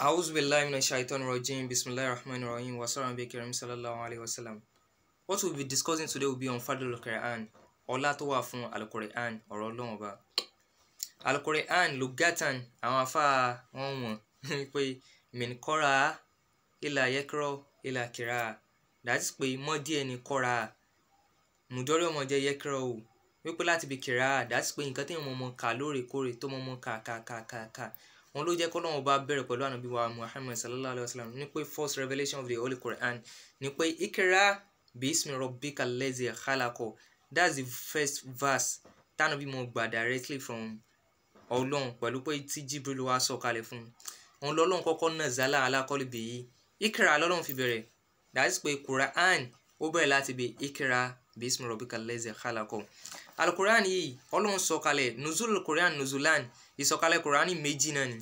A'udhu billahi minash shaitanir rajim. Bismillahir rahmanir rahim. Wa sallam bi karim sallallahu alaihi wasallam. What we'll be discussing today will be on Fadlul Quran. Ọlá tó wà fún Al-Quran, ọ̀rọ̀ Ọlọ́run Ọba. Al-Quran lugatan àwọn afá wọn wọ̀n pé min qara ila yakra ila kira. That is pé mọ́ díẹ̀ ni qara. Mùdọ́rí ọmọ jẹ́ yakra o. Wípé láti bí kira. That is pé nǹkan tí mo mọ̀ ká lóòrèkóòrè tó mọ̀ mọ̀ ká ká ká ká ká wọn ló jẹ́ kọ́ lọ́wọ́ bá bẹ̀rẹ̀ pẹ̀lú ànábì wa muhammed sallallahu alayhi wa sallam ní pé first revelation of the holy quran ní pé ikra bismi rabbika lezi khalako that's the first verse tánàbí mo gbà directly from ọlọ́run pẹ̀lú pé tí jibril wa sọ kalẹ̀ fún un òun lọ́lọ́run kọ́kọ́ náà zala alákọ́lé bèyí ikra lọ́lọ́run fi bẹ̀rẹ̀ that is pé quran ó bẹ̀rẹ̀ láti bí ikra bismi rabbika lezi khalako alukuran yìí ọlọ́run sọ kalẹ̀ nuzul quran nuzulan ìsọ̀kalẹ̀ kurani méjì náà ni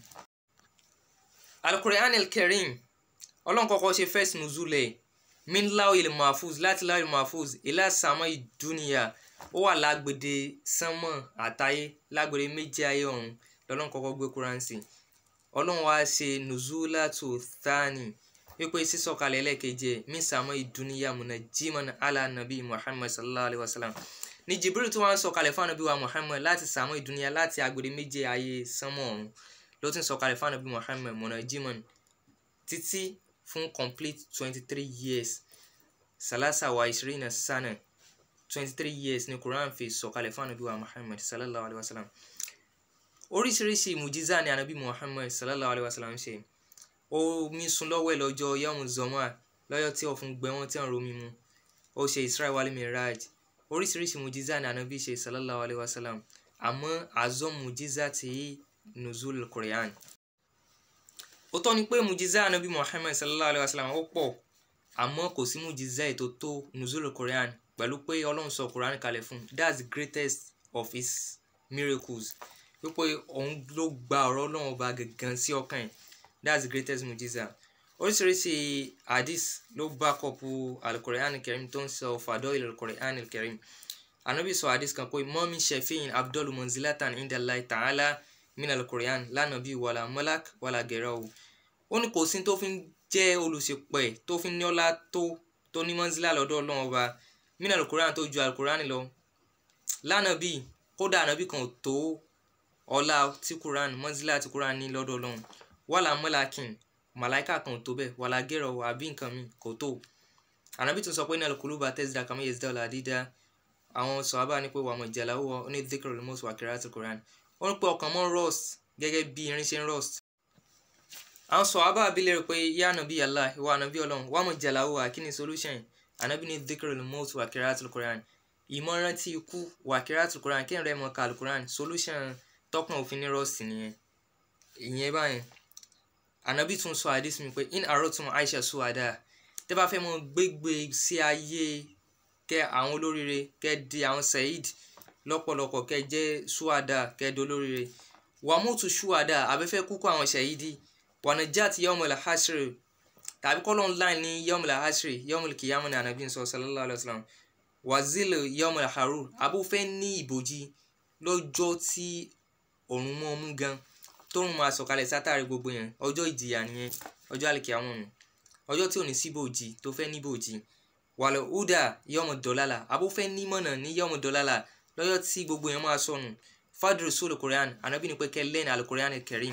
alukur'an el-karim ọlọ́run kọ́kọ́ ṣe first nuzulẹ̀ min lawil mahfuz láti lawil mahfuz ilá sàmọ́ ìdúnìyà ó wà lágbèdè sánmọ̀ àtayé lágbèdè méjì ayé ọ̀run lọ́lọ́run kọ́kọ́ gbé quran sí ọlọ́run wá ṣe nuzulatu thani wípé sísọ̀kalẹ̀ ẹlẹ́keje min sàmọ́ ìdúnìyà munajiman ala nabi muhammad sallallahu alayhi wa sallam ní jibril tí wọ́n sọ kalẹ̀ fún anabi wa muhammed láti sàmú ìdúnyà láti agbèrè méje ayé sánmọ̀ ọ̀run ló ti ń sọ kalẹ̀ fún anabi muhammed mọ̀nà jimon títí fún complete twenty three years salasa wa ishirina sana twenty three years ni quran fi sọ kalẹ̀ fún anabi wa muhammed sallallahu alayhi wa sallam oríṣiríṣi mujiza ni anabi muhammed sallallahu alayhi wa sallam ṣe omi sun lọ́wọ́ ẹ̀ lọ́jọ́ yawmu zoma lọ́jọ́ tí ọ̀fun gbẹ wọ́n tí wọ́n romi mu ó ṣe israel wal miraj oríṣiríṣi mujiza ni anabi ṣe sallallahu alayhi wa sallam àmọ́ azọ́ mujiza ti nuzul quran ó tọ́ ni pé mujiza anabi muhammad sallallahu alayhi wa sallam ó pọ̀ àmọ́ kò sí mujiza ètò tó nuzul quran pẹ̀lú pé ọlọ́run sọ quran kalẹ̀ fún that's the greatest of his miracles wípé òun ló gba ọ̀rọ̀ ọlọ́run ọba gangan sí ọkàn ẹ̀ that's the greatest mujiza oríṣiríṣi hadith ló bá kọ́pù alukorean kerim tó ń sọ fàdọ́ ilẹ̀ alukorean kerim anabi sọ hadith kan pé mọ́mí shefin abdul manzilatan indalai ta'ala min alukorean lánàbí wàlà malak wàlà gẹ̀rọ o ó ní kò sí tó fi ń jẹ́ olùṣèpẹ̀ tó fi ń ní ọlá tó tó ní manzila lọ́dọ̀ ọlọ́run ọba min alukorean tó ju alukorean lọ lánàbí kódà anabi kan tó ọlá tí quran manzila tí quran ní lọ́dọ̀ ọlọ́run wàlà malakin màláìka kan tó bẹ́ẹ̀ wàlá gẹ̀rọ àbí nǹkan mi kò tó ànábì tún sọ pé nílò kúlúbà tẹ́sídà kàmú yẹsídà ọ̀là dídá àwọn sọ̀hábà ní pé wàmọ̀ ìjàlá ó wọ ó ní dhikr remote wà kíra àti quran ó ní pé ọkàn mọ́ rust gẹ́gẹ́ bí irin ṣe ń rust àwọn sọ̀hábà abilé rẹ̀ pé yá ànábì Allah ìwà ànábì ọlọ́run wàmọ̀ ìjàlá ó wà kí ni solution ànábì ní dhikr remote wà kíra àti quran ìmọ̀ràn tí ikú wà kíra àti quran kí n rẹ̀ mọ̀ ká quran solution tọkàn òfin ní rust nìyẹn ìyẹn báyẹn ànábì tún sọ àdís mi pé in arotum aisha suwada tẹ́ bá fẹ́ mọ gbégbé sí ayé kẹ àwọn olóríire kẹ di àwọn saheed lọ́pọ̀lọpọ̀ kẹ jẹ́ suwada kẹ di olóríire wàmútu suwada abẹ́fẹ́ kúkú àwọn saheedi wanajat yawmul hasri tàbí kọ́lọ́ ńlá ní yawmul hasri yawmul kiyama ní ànábì sọ sallallahu alayhi wa sallam wazil yawmul harur abúfẹ́ ní ìbòjì lọ́jọ́ tí òrùn mọ́ mú gan tóun máa sọ̀kalẹ̀ sátàrí gbogbo yẹn ọjọ́ ìjìyà nìyẹn ọjọ́ àlèkè àwọn ọ̀nà ọjọ́ tí ò ní síbòjì tó fẹ́ níbòjì wàlẹ̀ húdà yọmọ dọ́làlà abófẹ́ nímọ̀nà ní yọmọ dọ́làlà lọ́jọ́ tí gbogbo yẹn máa sọnù fadru sóòlù korean anabi ní pé kẹ́ lẹ́nu alukorean kerim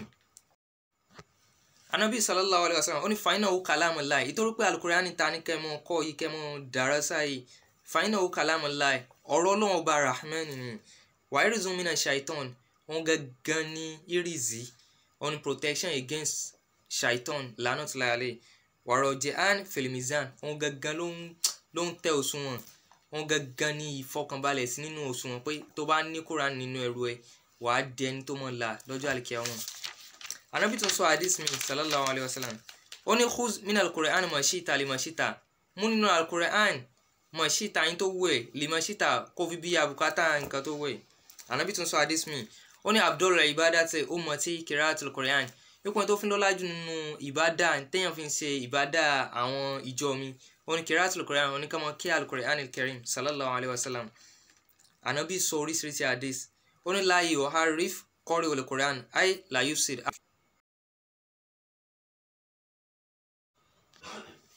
anabi sallallahu alayhi wa sallam ó ní fàáyínà ó kàlámù láì ìtorí pé alukorean ta ní kẹ́mọ́ kọ́ yìí kẹ́mọ́ dàrásà yìí fàáyínà ó kàlámù láì ọ̀rọ̀ ọlọ́run ọba rahman ni wàhírí zumina shaitan wọn gangan ní irizi on protection against shaitan lánà tí láyàlẹ wàrà jehan filimizan wọn gangan ló ń ló ń tẹ òṣùwọ̀n wọn gangan ní ìfọkànbalẹ̀ sí nínú òṣùwọ̀n pé tó bá ní Quran nínú ẹrù ẹ wàá di ẹni tó mọ̀ là lọ́jọ́ àlìkíyà wọn. anabi tún sọ hadith mi sallallahu alayhi wa sallam ó ní khuz min al-Qur'an mashita li mashita mú nínú al-Qur'an mashita yín tó wù ẹ́ li mashita kó fi bí abùkátà nǹkan tó wù ẹ́ anabi tún sọ hadith mi ó ní abdul ibadati ummati kiraatul quran ipò tó fi ń lọ́lá jù nínú ìbádà téèyàn fi ń ṣe ìbádà àwọn ìjọ mi ó ní kiraatul quran ó ní ká mọ kí al-Qur'an al-Karim sallallahu alayhi wa sallam anabi sọ oríṣiríṣi hadith ó ní láàyè ọ̀hárif kọ́rí ol-Qur'an ay la yufsid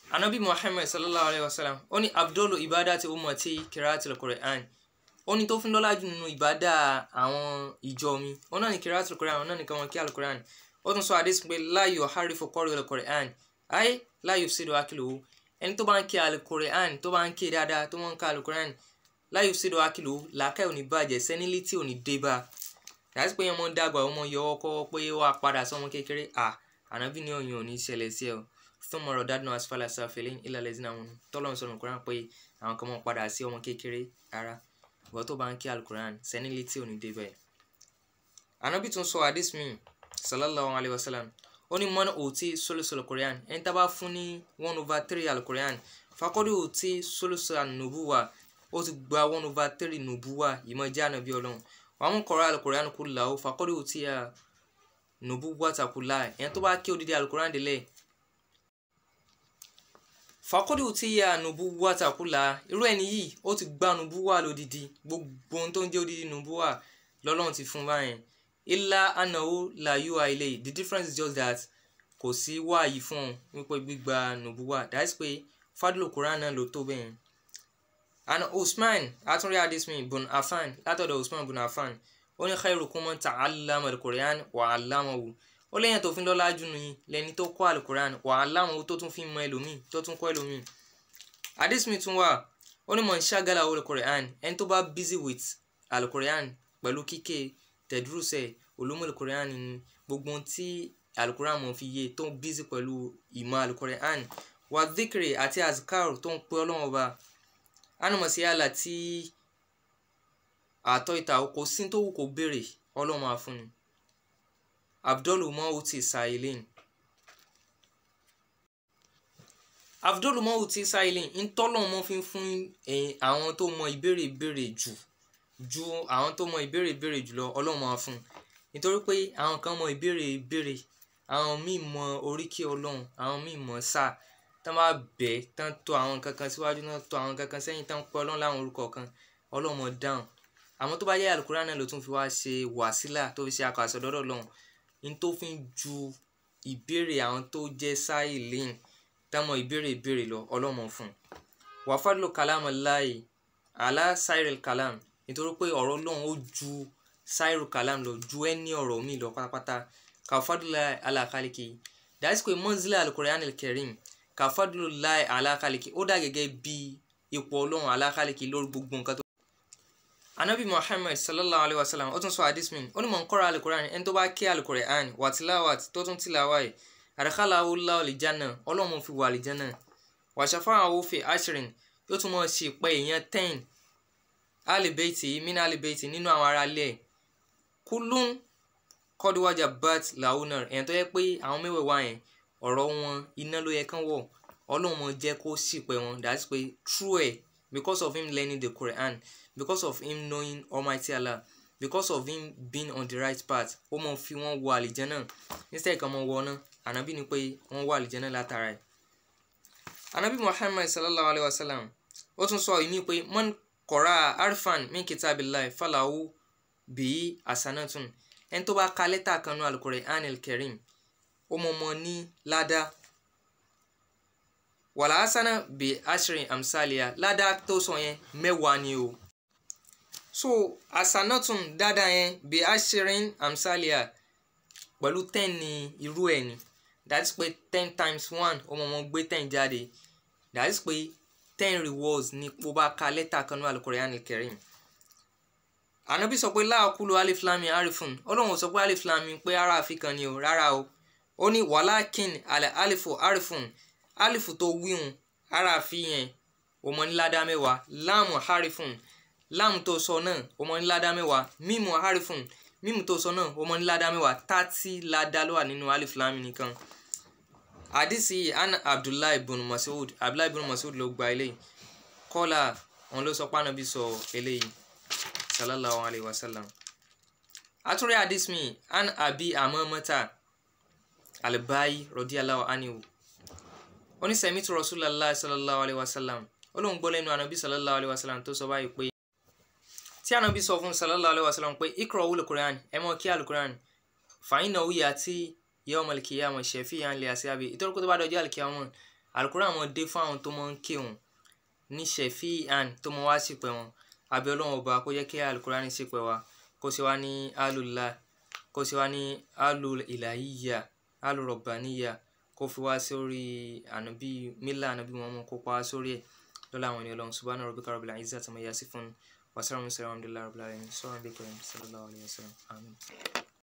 anabi muhammad sallallahu alayhi wa sallam ó ní abdul ibadati ummati kiraatil qur'an ó ní tó fi ń lọ́lá jù nínú ìbádà àwọn ìjọ mi ó náà ní kiraatil qur'an ó náà ní káwọn kí alukur'an ó tún sọ àdéhùn pé láyò harifu kọ́rí alukur'an ayé láyò sídò akílò ẹni tó bá ń kí alukur'an tó bá ń kí dáadáa tó máa ń ká alukur'an láyò sídò akílò làákàyè ò ní bàjẹ́ sẹ́nilítì ò ní dé bá yàtí pé ọmọ dàgbà ọmọ yọwọ́ kọ́ pé ó wà padà sọmọ kékeré à ànábì ní òyìn ò ní ṣẹlẹ̀ sí ẹ o fún mọ̀rọ̀ dáadọ́ asfala sáfẹ́lẹ́ ìlàlẹ̀ sínú àwọn tọ́lọ́ sọ̀rọ̀ kúrán pé àwọn kan mọ̀ padà sí ọmọ kékeré ara ìwọ tó bá ń kí alukuran sẹ́nilítì ò ní dé bẹ́ẹ̀. ànábì tún sọ hadith mi sallallahu alayhi wa sallam ó ní mọ́nà òtí sólùsọ̀lù korean ẹni tá bá fún ní one over three alukorean fakọ́dé òtí sólùsọ̀lù nubuwa ó ti gba one over three nubuwa ìmọ̀ jẹ́ ànábì ọlọ́run wàá mú kọ́ra alukorean kú là ó fakọ́dé òtí nubuwa takula ẹni tó bá kí odidi alukorean délẹ̀ fakọ́dé òtí nubuwa takula irú ẹni yìí ó ti gba nubuwa lódidi gbogbo ohun tó ń jẹ́ odidi nubuwa lọ́lọ́run ti fún báyẹn ilá anáwó làyú àìlè the difference is just that kò sí wáàyí fún ọ wípé gbígba nùbúwà that is pé fadlo quran náà ló tó bẹ́ẹ̀. and usman atunri adismi bun afan látọ̀dọ̀ usman bun afan ó ní khairukum man ta'allama al-quran wa 'allamahu ó lẹ́yìn tó fi ń lọ́lá jù ní lẹ́ni tó kọ́ al-quran wa 'allamahu tó tún fi mọ ẹlòmíì tó tún kọ́ ẹlòmíì. adismi tún wà ó ní man shagalahu al-quran ẹni tó bá busy with al-quran pẹ̀lú kíké tẹ̀dúrúsẹ̀ olómọ̀lẹ̀ korean ni gbogbo ohun tí alukoran mọ̀ fi yé tó ń bísí pẹ̀lú ìmọ̀ alukoran wà dhikri àti azkar tó ń pe ọlọ́run ọba ánàmọ̀sí àlà tí àtọ́ ìta kò sí tó wù kó béèrè ọlọ́run máa fún ni abdul mawuti sahilin abdul mawuti sahilin ntọ́lọ́ mọ́ fi ń fún àwọn tó mọ ìbéèrè ìbéèrè jù ju àwọn tó mọ ìbéèrè ìbéèrè jùlọ ọlọ́run máa fún un nítorí pé àwọn kan mọ ìbéèrè ìbéèrè àwọn míì mọ oríkì ọlọ́run àwọn míì mọ sáà tán bá bẹ̀ tán tó àwọn kankan síwájú náà tó àwọn kankan sẹ́yìn tán pẹ́ ọlọ́run láwọn orúkọ kan ọlọ́run mọ dáhùn àmọ́ tó bá yẹ àlùkùránì náà ló tún fi wá ṣe wàsílà tó fi ṣe akọ àsọdọ́dọ̀ lọ́hùn ní tó fi ń ju ìbéèrè àwọn tó jẹ́ sáì lẹ́yìn tán mọ ìbéèrè ìbéèrè lọ ọlọ́run fún un wàfàdùlù kàlámù láì àlá sáìrìl kàlámù nítorí pé ọ̀rọ̀ Ọlọ́run ó ju sáírù kàlám lọ ju ẹni ọ̀rọ̀ mi lọ pátápátá kàfádùlá alákàlìkì dájú pé mọ́nsílà alukorean kẹrin kàfádùlá alákàlìkì ó dà gẹ́gẹ́ bí ipò Ọlọ́run alákàlìkì lórí gbogbo nǹkan tó. anabi muhammad sallallahu alayhi wa sallam ó tún sọ hadith mi ó ní mọ̀ ń kọ́ra alukorean ẹni tó bá ké alukorean wà tilawat tó tún tilawa yìí àdàkálà awúlá olìjánà Ọlọ́run fi wà àlìjánà wàṣàfà àwọn òfin ashirin yóò tún mọ̀ ṣe pé èèyàn ten alibeiti mina alibeiti nínú àwọn ará ilé ẹ̀ kúlún kọ́dúwájà bat launar ẹ̀yàn tó yẹ pé àwọn mẹ́wẹ̀ẹ̀wá yẹn ọ̀rọ̀ wọn iná ló yẹ kán wọ̀ ọlọ́mọ jẹ́ kó ṣìpẹ̀ wọn that's pé true ẹ̀ because of him learning the Quran because of him knowing Almighty Allah because of him being on the right path ó mọ̀ fi wọ́n wọ àlìjẹ́nà instead kan mọ̀ wọ náà ànábì ni pé wọ́n wọ àlìjẹ́nà látara ẹ̀ ànábì Muhammad sallallahu alayhi wa sallam ó tún sọ ìmí pé man kọ̀ra arfan min kitabillahi falahu bíi asanatun ẹni tó bá ka lẹ́tà kan nu al-Qur'an al-Karim ó mọ̀ mọ́ ní ládàá wàlá asana bíi ashrin amsalia ládàá tó sọ yẹn mẹ́wàá ni o so asanatun dáadáa yẹn bíi ashrin amsalia pẹ̀lú ten ní irú ẹ̀ ni that is pé ten times one ó mọ̀ mọ́ gbé ten jáde that is pé ten rewards ní bó bá ka lẹ́tà kan ní al-Qur'an al-Karim ànábì sọ pé láàkúlò alif lam mim arifun ọlọ́run sọ pé alif lam mim pé ara àfikàn ni o rárá o ó ní wàlákin alẹ́ alifu arifun alifu tó wíhun ara àfihàn ó mọ ní ládàá mẹ́wàá láàmù harifun láàmù tó sọ náà ó mọ ní ládàá mẹ́wàá mímù harifun mímù tó sọ náà ó mọ ní ládàá mẹ́wàá tààtì ládàá ló wà nínú alif lam mim nìkan àdìsí an abdullahi ibn mas'ud abdullahi ibn mas'ud ló gba eléyìí kọ́lá òun ló sọ pé ànábì sọ eléyìí sallallahu alayhi wa sallam atúrẹ́ hadith mi an abi amamata albayi radiyallahu anhu oní sami'tu rasulallah sallallahu alayhi wa sallam olóhùn gbọ́ lẹ́nu ànábì sallallahu alayhi wa sallam tó sọ báyìí pé tí ànábì sọ fún sallallahu alayhi wa sallam pé ikra'u al-Qur'an ẹ mọ̀ kí al-Qur'an fa innahu ya'ti yawm al-qiyamah shafi'an li ashabi ìtọ́jú kó tó bá dọjọ́ al-qiyamah alukuran máa dé fún àwọn tó máa ń kírun ní ṣẹ̀fí àn tó máa wá sípẹ̀ wọn àbí ọlọ́run ọba kó jẹ́ kí alukuran ní sípẹ̀ wa kó ṣe wá ní alùlá kó ṣe wá ní alù ìlàhíyà alù rọ̀bàníyà kó fi wá sórí ànábì mílà ànábì Muhammad kó pa wá sórí ẹ̀ lọ́la àwọn ènìyàn ọlọ́run subhana rabbika rabbil izzati amma yasifun wa salamun ala al-mursalin alhamdulillahi rabbil alamin sallallahu alaihi wa sallam amin.